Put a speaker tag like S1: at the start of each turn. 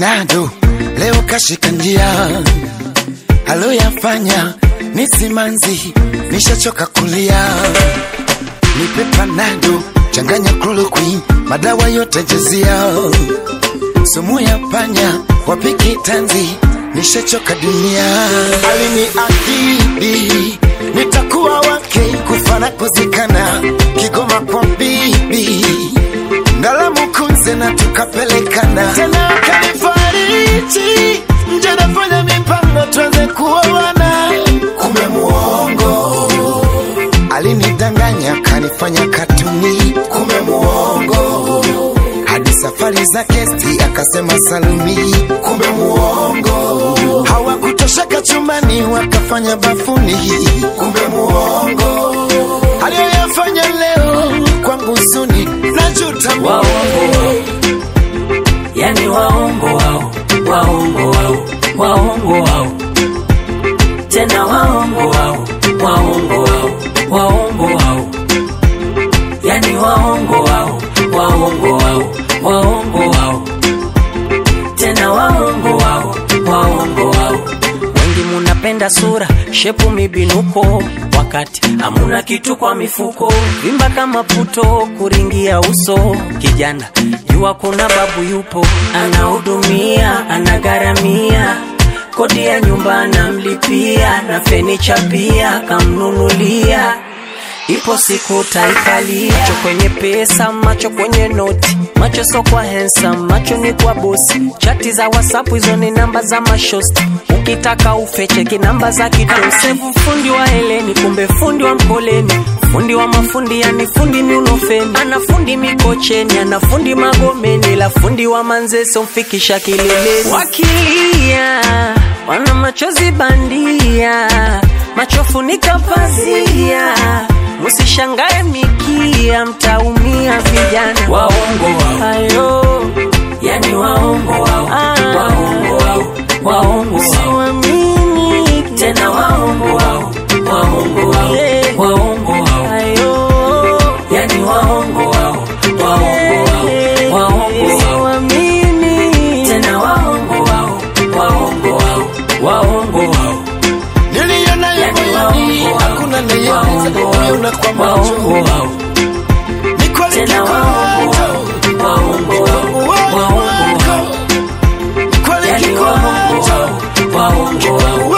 S1: Nado leo kashika njia, aloyafanya ni simanzi, nishachoka kulia. Nipe panado, changanya chloroquine, madawa yote jezia, sumu ya panya, wapiki tanzi, nishachoka dunia. Aliniahidi nitakuwa wake, kufa na kuzikana, Kigoma kwa bibi Ndalamu kunze na tukapelekana tena, kanifariji nje, nafanya mipango tuanze kuoana, kumbe muongo. Alinidanganya kanifanya katuni, kumbe muongo. Hadi safari za kesti akasema salumi, kumbe muongo. Hawakutosheka chumbani wakafanya bafuni, kumbe muongo. Aliyoyafanya leo kwangu suni, najuta
S2: waongo yani waongo wao waongo wao waongo wao tena waongo wao waongo wao waongo wao yani waongo wao waongo wao waongo wao tena waongo wao waongo wao wengi munapenda sura shepu mibinuko wakati hamuna kitu kwa mifuko vimba kama puto kuringia uso kijana jua kuna babu yupo anahudumia anagharamia kodi ya nyumba anamlipia na fenicha pia kamnunulia ipo siku taikalia macho kwenye pesa macho kwenye noti macho so kwa handsome macho ni kwa bosi chati za whatsapp hizo ni namba za mashosti ukitaka ufecheki namba za kitosevu fundi wa heleni kumbe fundi wa mkoleni fundi wa mafundi yani fundi miunofeni ana fundi mikocheni ana fundi magomeni la fundi wa manzeso mfikisha kileleni wakilia wana machozi bandia machofunika pazia Musishangae mikia, mtaumia vijana waongo wao, ayo yani waongo wao, ah, waongo wao, waongo wao, siwamini tena waongo wao, waongo wao, yeah. waongo wao, ayo yani waongo wao, waongo wao, waongo wao, siwamini tena waongo wao, waongo wao, waongo wao
S1: niliona ya moyoni, hakuna nayeweza kuiona kwa macho. Ni kweli kikwazo, uongo wako. Ni kweli kikwazo,